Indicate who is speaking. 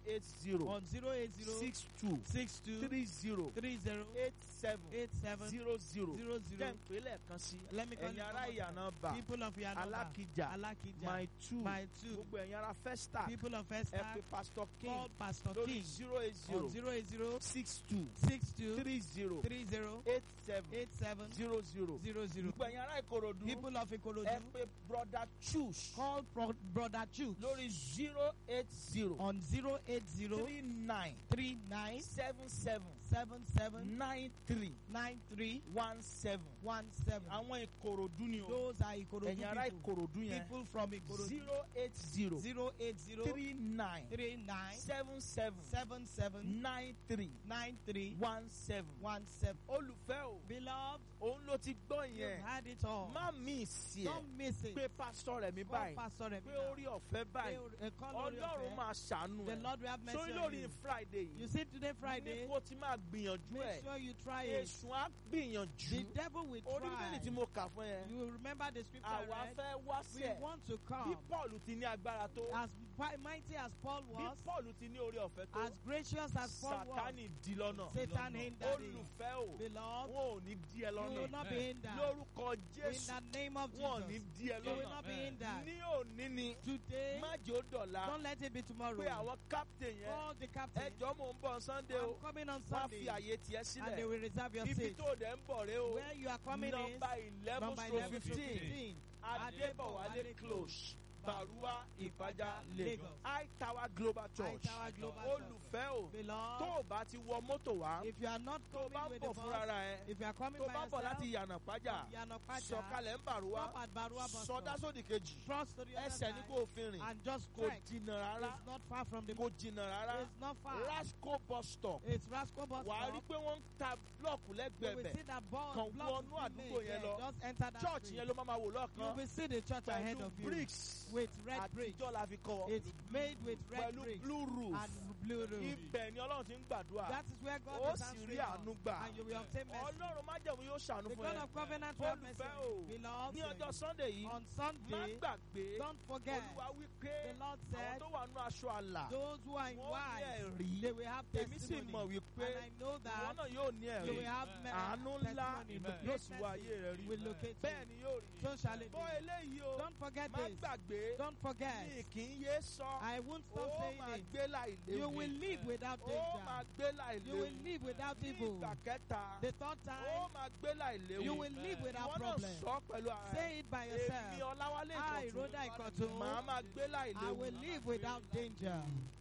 Speaker 1: eight zero
Speaker 2: on 080
Speaker 1: six two
Speaker 2: 62
Speaker 1: three zero
Speaker 2: 30
Speaker 1: eight seven
Speaker 2: 87
Speaker 1: zero zero
Speaker 2: 00.
Speaker 1: jẹ́ ìpínlẹ̀ kan sí
Speaker 2: Let me call
Speaker 1: ẹ̀yin
Speaker 2: you
Speaker 1: ará
Speaker 2: one more
Speaker 1: ìyànà bà
Speaker 2: People of Yanaba,
Speaker 1: alákìjà
Speaker 2: Alakija,
Speaker 1: my two
Speaker 2: my two,
Speaker 1: gbogbo ẹ̀yin ará festa
Speaker 2: people of
Speaker 1: ẹ
Speaker 2: Esther,
Speaker 1: pe pastor king
Speaker 2: call Pastor
Speaker 1: lórí
Speaker 2: King
Speaker 1: zero eight
Speaker 2: on
Speaker 1: zero
Speaker 2: 080
Speaker 1: six two
Speaker 2: 62
Speaker 1: three zero
Speaker 2: 30
Speaker 1: eight seven
Speaker 2: 87
Speaker 1: zero zero
Speaker 2: 00.
Speaker 1: gbogbo ẹ̀yin ará ìkòròdú
Speaker 2: People of
Speaker 1: ẹ
Speaker 2: Ikorodu,
Speaker 1: pe brother choose
Speaker 2: call Pro- Brother Chu
Speaker 1: lórí zero eight zero
Speaker 2: on 080
Speaker 1: three nine
Speaker 2: 39
Speaker 1: seven seven
Speaker 2: 77
Speaker 1: nine three
Speaker 2: 93
Speaker 1: one seven
Speaker 2: 17.
Speaker 1: àwọn ìkòròdú ni o
Speaker 2: Those are Ikorodu
Speaker 1: ẹ̀yin ará
Speaker 2: people.
Speaker 1: ìkòròdú yẹn
Speaker 2: People from Ikorodu.
Speaker 1: zero eight zero
Speaker 2: 080
Speaker 1: three nine
Speaker 2: 39
Speaker 1: seven seven
Speaker 2: 77
Speaker 1: nine three
Speaker 2: 93
Speaker 1: one seven.
Speaker 2: 17.
Speaker 1: olùfẹ́ o
Speaker 2: Beloved,
Speaker 1: òun ló ti gbọ́
Speaker 2: you've
Speaker 1: yẹn
Speaker 2: had it all.
Speaker 1: má mi sí ẹ
Speaker 2: Don't miss it.
Speaker 1: pé pásítọ̀ rẹ̀ mi
Speaker 2: Call
Speaker 1: báyìí
Speaker 2: Pastor
Speaker 1: pé
Speaker 2: Emina.
Speaker 1: orí ọ̀fẹ́ báyìí
Speaker 2: They call Lord
Speaker 1: ọlọ́run máa ṣàánú
Speaker 2: The
Speaker 1: ẹ
Speaker 2: Lord will have mercy
Speaker 1: sórí
Speaker 2: on
Speaker 1: lórí
Speaker 2: you.
Speaker 1: friday
Speaker 2: You
Speaker 1: yìí
Speaker 2: see today
Speaker 1: ní
Speaker 2: Friday,
Speaker 1: kó ti máa gbìyànjú
Speaker 2: make
Speaker 1: ẹ
Speaker 2: sure you try it.
Speaker 1: èṣù á gbìyànjú
Speaker 2: The devil will
Speaker 1: orí bíbélì tí
Speaker 2: try.
Speaker 1: mo kà fún ẹ
Speaker 2: You will remember the scripture I
Speaker 1: àwa
Speaker 2: read.
Speaker 1: fẹ́ wá sí
Speaker 2: We
Speaker 1: ẹ
Speaker 2: want to
Speaker 1: bí
Speaker 2: come
Speaker 1: paul ti ní agbára tó
Speaker 2: as pi- mighty as Paul
Speaker 1: bí
Speaker 2: was,
Speaker 1: paul ti ní orí ọ̀fẹ́ tó
Speaker 2: as gracious as Paul was.
Speaker 1: sátánì di lọ́nà
Speaker 2: Satan hindered him.
Speaker 1: olùfẹ́ o
Speaker 2: Beloved,
Speaker 1: wọn ò ní di ẹ
Speaker 2: you will
Speaker 1: lọ́nà
Speaker 2: not be hindered.
Speaker 1: lórúkọ
Speaker 2: In
Speaker 1: jésù
Speaker 2: the name of
Speaker 1: wọn ò ní
Speaker 2: Jesus,
Speaker 1: di ẹ
Speaker 2: you will
Speaker 1: lọ́nà
Speaker 2: not be hindered.
Speaker 1: ní òní ni
Speaker 2: Today,
Speaker 1: má jẹ́ ó dọ̀la
Speaker 2: don't let it be tomorrow.
Speaker 1: pé àwọn captain yẹn
Speaker 2: Call the captain.
Speaker 1: ẹjọ́ mò ń bọ̀ sunday o
Speaker 2: I'm coming on
Speaker 1: wá
Speaker 2: Sunday.
Speaker 1: fi àyè tiẹ̀
Speaker 2: And they
Speaker 1: sílẹ̀
Speaker 2: will reserve your
Speaker 1: ibi
Speaker 2: seat.
Speaker 1: tó dẹ̀ ń bọ̀ rẹ o
Speaker 2: Where you are coming is
Speaker 1: nọmba eleven
Speaker 2: number
Speaker 1: stroke
Speaker 2: 11 to
Speaker 1: fifteen
Speaker 2: 15.
Speaker 1: adébọ̀wálé close Barua Ìpàjà Lagos
Speaker 2: Lagos.
Speaker 1: High Tower Global Church
Speaker 2: Tower Global Church.
Speaker 1: olùfẹ́ o tó
Speaker 2: Beloved,
Speaker 1: o bá ti wọ mọ́tò wá
Speaker 2: if you are not
Speaker 1: tó o bá
Speaker 2: coming
Speaker 1: ń
Speaker 2: with the
Speaker 1: bọ̀ fúnra
Speaker 2: bus,
Speaker 1: ẹ
Speaker 2: if you are coming
Speaker 1: tó o
Speaker 2: by
Speaker 1: bá ń bọ̀
Speaker 2: yourself,
Speaker 1: láti yànnà pájà
Speaker 2: Yanapaja,
Speaker 1: sọ̀kalẹ̀ ń Bàrúwá
Speaker 2: stop at Barua bus
Speaker 1: sọdá
Speaker 2: stop.
Speaker 1: sódì kejì
Speaker 2: Cross to the other
Speaker 1: ẹsẹ̀ ní
Speaker 2: side
Speaker 1: kò fi rìn
Speaker 2: and just
Speaker 1: kò
Speaker 2: trek.
Speaker 1: jìnnà rárá
Speaker 2: It's not far from the
Speaker 1: kò jìnnà rárá
Speaker 2: It's not far.
Speaker 1: Rasco bus stop
Speaker 2: It's Rasco bus
Speaker 1: wàá rí
Speaker 2: stop.
Speaker 1: pé wọ́n ń ta blọọkù
Speaker 2: You
Speaker 1: lẹ́gbẹ̀ẹ́
Speaker 2: will
Speaker 1: bẹ̀
Speaker 2: see that ball
Speaker 1: Kàn
Speaker 2: block
Speaker 1: wọnú
Speaker 2: is being
Speaker 1: àdúgbò
Speaker 2: made
Speaker 1: yẹn
Speaker 2: there.
Speaker 1: lọ.
Speaker 2: Just enter that
Speaker 1: church
Speaker 2: street.
Speaker 1: yẹn ló máa ma wò
Speaker 2: You
Speaker 1: lọ́ọ̀kan
Speaker 2: will see the church ahead
Speaker 1: pẹ̀lú
Speaker 2: of you
Speaker 1: bricks
Speaker 2: with red bricks.
Speaker 1: àtijọ́ la fi kọ́
Speaker 2: It's made with red
Speaker 1: pẹ̀lú
Speaker 2: bricks
Speaker 1: blue roof
Speaker 2: and blue roof.
Speaker 1: ibẹ̀ ni ọlọ́run ti ń gbàdúrà
Speaker 2: That is where God
Speaker 1: ó
Speaker 2: is
Speaker 1: sì rí
Speaker 2: answering
Speaker 1: àánú
Speaker 2: us,
Speaker 1: gbà
Speaker 2: and you will obtain mercy.
Speaker 1: ọlọ́run májẹ̀mú yóò ṣàánú
Speaker 2: The
Speaker 1: fún
Speaker 2: God
Speaker 1: ẹ
Speaker 2: of covenant will have mercy.
Speaker 1: olùfẹ́ o
Speaker 2: Beloved,
Speaker 1: ní ọjọ́ sunday yìí
Speaker 2: on
Speaker 1: má
Speaker 2: Sunday,
Speaker 1: gbàgbé
Speaker 2: don't forget,
Speaker 1: olúwa wí pé
Speaker 2: the Lord
Speaker 1: àwọn
Speaker 2: said,
Speaker 1: tó wà nínú aṣọ àlà
Speaker 2: those who are in
Speaker 1: wọ́n ní
Speaker 2: wise,
Speaker 1: ẹ̀rí
Speaker 2: they will have
Speaker 1: èmi sì
Speaker 2: testimony.
Speaker 1: mọ̀ wípé
Speaker 2: And I know
Speaker 1: ìwọ
Speaker 2: that
Speaker 1: náà yóò ní
Speaker 2: you
Speaker 1: ẹ̀rí
Speaker 2: will have me-
Speaker 1: àánú ńlá
Speaker 2: testimony.
Speaker 1: yóò sì wá ayé rẹ rí
Speaker 2: will locate
Speaker 1: bẹ́ẹ̀
Speaker 2: you.
Speaker 1: ni yóò rí
Speaker 2: So shall it
Speaker 1: bọ́
Speaker 2: be.
Speaker 1: eléyìí o
Speaker 2: Don't forget
Speaker 1: má
Speaker 2: this.
Speaker 1: gbàgbé
Speaker 2: Don't
Speaker 1: mi
Speaker 2: forget.
Speaker 1: kì í yé sọ
Speaker 2: I won't
Speaker 1: ó
Speaker 2: stop saying
Speaker 1: máa
Speaker 2: it.
Speaker 1: gbé láì
Speaker 2: You
Speaker 1: léwu
Speaker 2: will live without
Speaker 1: ó máa
Speaker 2: danger.
Speaker 1: gbé láì
Speaker 2: You
Speaker 1: léwu
Speaker 2: will live without
Speaker 1: ní
Speaker 2: evil.
Speaker 1: ìgbà kẹta
Speaker 2: The third
Speaker 1: ó
Speaker 2: time,
Speaker 1: máa gbé láì léwu
Speaker 2: you will live
Speaker 1: ìwọ
Speaker 2: without
Speaker 1: náà
Speaker 2: problem.
Speaker 1: sọ pẹ̀lú ara
Speaker 2: Say it by
Speaker 1: èmi
Speaker 2: yourself.
Speaker 1: ọláwálé
Speaker 2: I,
Speaker 1: ìkọ̀tún
Speaker 2: Rhoda
Speaker 1: màá
Speaker 2: Ikotu,
Speaker 1: máa gbé láì
Speaker 2: I
Speaker 1: léwu
Speaker 2: will live without danger.